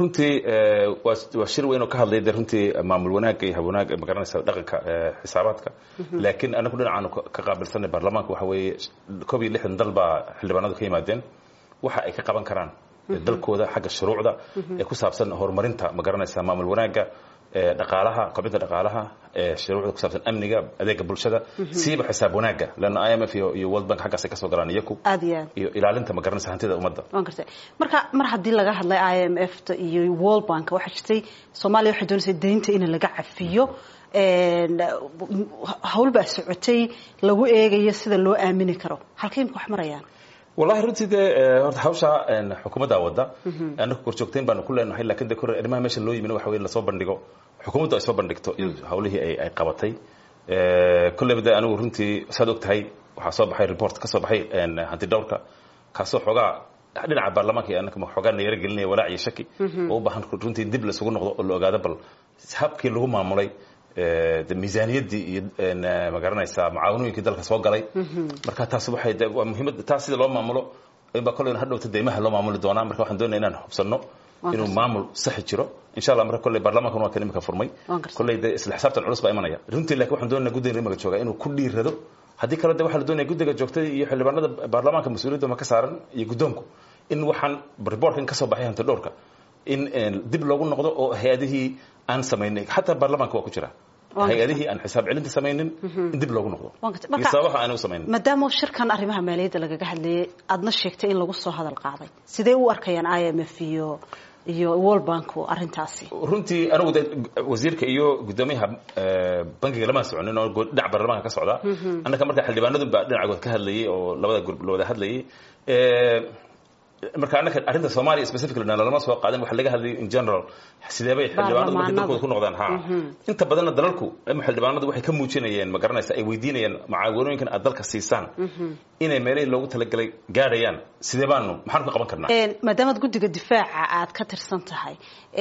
runtii waa shir weyn oo ka hadlay de runtii maamul wanaagga iyo habwanaagga magaranaysa dhaqanka xisaabaadka laakiin anagu dhinacaanu ka qaabilsanay baarlamaanka waxa weeye koob iyo lixdan dal baa xildhibaanadu ka yimaadeen waxa ay ka qaban karaan dalkooda xagga shuruucda ee ku saabsan horumarinta magaranaysa maamul wanaagga dhaqaalaha kobcinta dhaqaalaha shuruucda ku saabsan amniga adeega bulshada siiba xisaab wanaagga leanna i m f iyo world bank xaggaasay ka soo galaan iyaku aad iyo aad iyo ilaalinta magaranaysa hantida ummadda waan gartay marka mar haddii laga hadlay i m f ta iyo world bank waxaa jirtay soomaaliya waxay doonaysa deynta in laga cafiyo hawl baa socotay lagu eegayo sida loo aamini karo halkay imka wax marayaan wallahi runtii dee horta hawshaa xukuumaddaa wadda anaku korjoogtayn baanu ku leenahay lakin de kore arrimaha meesha loo yimin waxa wey lasoo bandhigo xukuumaddu ay soo bandhigto iyo hawlihii ay qabatay kolleyba de anigu runtii saad og tahay waxaa soo baxay report ka soo baxay hanti dhowrka kaasoo xoogaa dhinaca baarlamaanka iyo anaka xoogaa nayaro gelinaya walaac iyo shaki oo u baahan runtii dib laisugu noqdo oo la ogaado bal habkii lagu maamulay de miisaaniyaddii iyo magaranaysaa mucaawanooyinkii dalka soo galay marka taas waxay de waa muhiimad taas sida loo maamulo inbaa kolleyna hadhowta deymaha loo maamuli doonaa marka waxaan doonaya inaan hubsanno inuu maamul saxi jiro insha allah marka kolley baarlamaankan waa kan imika furmay kolley de isla xisaabtan culus baa imanaya runtii laakiin waxaan doonaya guddiga rimaga jooga inuu ku dhiirado haddii kale de waxaa la doonaya guddiga joogtada iyo xildhibaanada baarlamaanka mas-uuliyadda ma ka saaran iyo guddoonku in waxaan reportkan ka soo baxay hanti dhowrka in dib loogu noqdo oo hay-adihii aan samaynay xataa baarlamaanka waa ku jira hay-adihii aan xisaab celinta samaynin in dib loogu noqdo iyo sababaha aan u samaynin maadaama shirkan arrimaha maaliyadda lagaga hadlayay aadna sheegtay in lagu soo hadal qaaday sidee u arkayaan i m f iyo iyo world banku arrintaasi runtii anigu de wasiirka iyo guddoomiyaha bankiga lama soconin oo dhinac baarlamaanka ka socda annaka marka xildhibaanadu baa dhinacagood ka hadlayay oo labada gurub la wada hadlayay marka annaka arrinta soomaaliya specifically lama soo qaadan waxa laga hadlayay in general sidee bay xildhibaanadu markay dalkooda ku noqdaan ha inta badanna dalalku ama xildhibaanadu waxay ka muujinayeen ma garanaysa ay weydiinayeen mucaawanooyinkan aad dalka siisaan inay meelihii loogu talagalay gaadhayaan sidee baanu maxaanu ka qaban karnaa maadaamaad guddiga difaaca aad ka tirsan tahay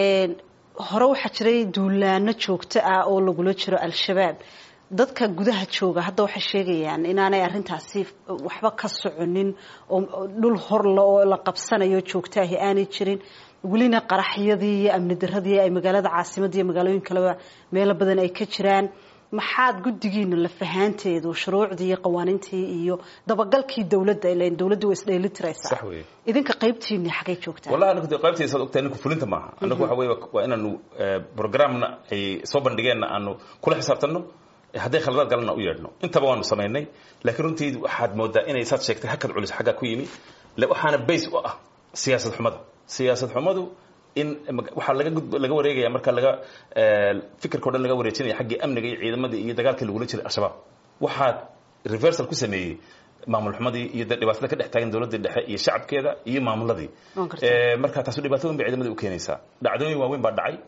hore waxaa jiray duulaano joogto ah oo lagula jiro al-shabaab dadka gudaha jooga hadda waxay sheegayaan inaanay arrintaasi waxba ka soconin oo dhul horla oo la qabsanayo joogtaahi aanay jirin welina qaraxyadii iyo amni daradii ay magaalada caasimadda iyo magaalooyin kaleba meelo badan ay ka jiraan maxaad guddigiina la fahaanteedu shuruucdii iyo qawaaniintii iyo dabagalkii dawladda ilan dawladda way isdheelitiraysaa sax weeye idinka qaybtiini xagay joogtaan wallahi anagu dee qaybtayda saad ogtahay ninku fulinta maaha anagu waxa weeye waa inaanu programna ay soo bandhigeenna aanu kula xisaabtanno hadday khaladaad galana u yeedhno intaba waanu samaynay laakiin runtii waxaad moodaa inay saad sheegtay hakad culis xaggaa ku yimi waxaana base u ah siyaasad xumada siyaasad xumadu in waxaa laga laga wareegaya marka laga fikirka o dhan laga wareejinaya xaggii amniga iyo ciidamadii iyo dagaalkii lagula jiray al-shabaab waxaa reversal ku sameeyey maamul xumadii iyo dhibaatada ka dhex taagan dowladda dhexe iyo shacabkeeda iyo maamuladii marka taasu dhibaatooyin bay ciidamadii u keenaysaa dhacdooyin waaweyn baa dhacay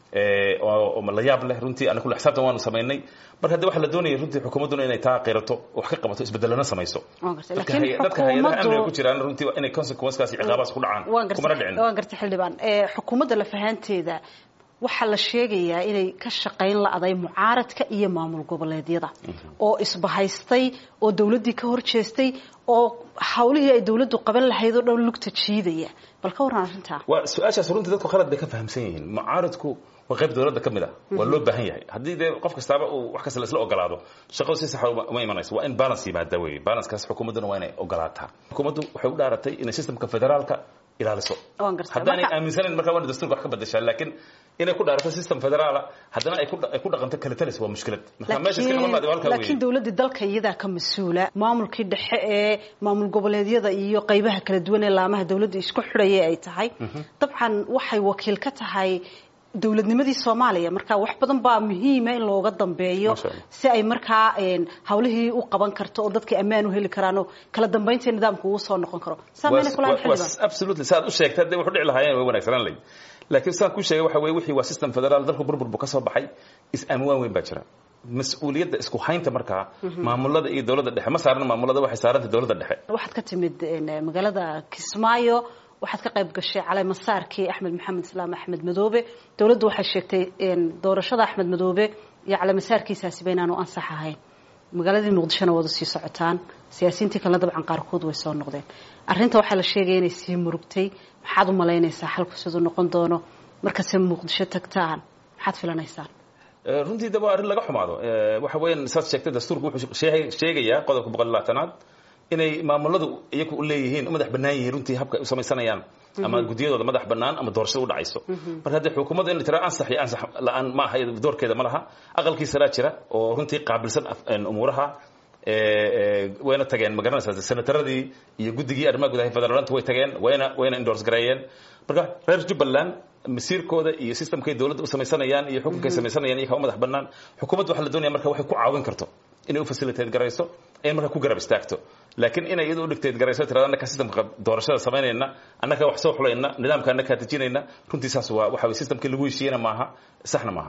oo la yaab leh runtii anagu xisaabtan waanu samaynay marka hadda waxaa la doonaya runtii xukuumadduna inay taa qirato wax ka qabato isbedelana samayso dadka hay-adaha amniga ku jiraan runtii inay consequencekaas iyo ciqaabaas ku dhacaan kumana dhicin waan gartay xildhibaan xukuumadda lafahaanteeda waxaa la sheegayaa inay ka shaqayn la-day mucaaradka iyo maamul goboleedyada oo isbahaystay oo dawladdii ka horjeestay oo hawlihii ay dawladdu qaban lahayd oo dhan lugta jiidaya bal ka warran arrintaa waa su-aashaas runtii dadku khalad bay ka fahamsan yihiin mucaaradku waa qayb dawladda ka mid ah waa loo baahan yahay haddii dee qof kastaaba uu wax kasta laisla ogolaado shaqadu si saxa uma imanayso waa in balance yimaada wey balancekaas xukuumadduna waa inay ogolaataa xukuumaddu waxay u dhaaratay inay systemka federaalka ilaaliso haddaanay aaminsanayn markaa waana dastuurka wax ka badashaa laakiin inay ku dhaarato system federaala haddana ay ku dhaqanto kala talis waa mushkilad marka meesha iska iman maadi halkaa laakiin dawladda dalka iyadaa ka mas-uula maamulkii dhexe ee maamul goboleedyada iyo qaybaha kala duwan ee laamaha dawladda isku xidhaya ay tahay dabcan waxay wakiil ka tahay dawladnimadii soomaaliya marka wax badan baa muhiima in looga dambeeyo si ay markaa hawlihii u qaban karto oo dadkii ammaan u heli karaanoo kala dambaynta nidaamku uu soo noqon karo absolutely saad u sheegtay hadday wax u dhici lahaayeen way wanaagsanaan lahayd laakiin saan kuu sheegay waxa weye wixii waa system federaal dalku burbur buu ka soo baxay is-aamuwaan weyn baa jira mas-uuliyadda isku haynta markaa maamulada iyo dawladda dhexe ma saarna maamulada waxay saarantay dawladda dhexe waxaad ka timid magaalada kismaayo waxaad ka qayb gashay calay masaarkii axmed maxamed islaam axmed madoobe dawladdu waxay sheegtay doorashada axmed madoobe iyo calay masaarkiisaasi ba inaanu ansax ahayn magaaladii muqdishona wada sii socotaan siyaasiyiintii kalena dabcan qaarkood way soo noqdeen arrinta waxaa la sheegaya inay sii murugtay maxaad u malaynaysaa xalku siduu noqon doono markase muqdisho tagtaan maxaad filanaysaan runtii de waa arrin laga xumaado waxa weeyaan saad sheegtay dastuurku wuxuu sheegayaa qodobka boqol iyo labaatanaad inay maamuladu iyagu u leeyihiin u madax bannaan yihiin runtii habka ay u samaysanayaan ama guddiyadooda madax bannaan ama doorashada u dhacayso marka haddii xukuumadda in la tiraa ansax iyo ansax la-aan ma aha doorkeeda ma laha aqalkii saraa jira oo runtii qaabilsan umuuraha wayna tageen magaranaysaa senataradii iyo guddigii arrimaha gudaha federaalanta way tageen wayna wayna endorse gareeyeen marka reer jubbaland masiirkooda iyo systemkay dowladda u samaysanayaan iyo xukunkay samaysanayaan iyakaa u madax bannaan xukuumadda waxaa la doonaya marka waxay ku caawin karto inay u facilitate garayso ay marka ku garab istaagto laakiin inay iyadu u dhigteed garayso tirada annaka systemka doorashada samaynayna annaka wax soo xulayna nidaamka annaka dejinayna runtii saas waa waxa systemkii lagu heshiiyena maaha saxna maaha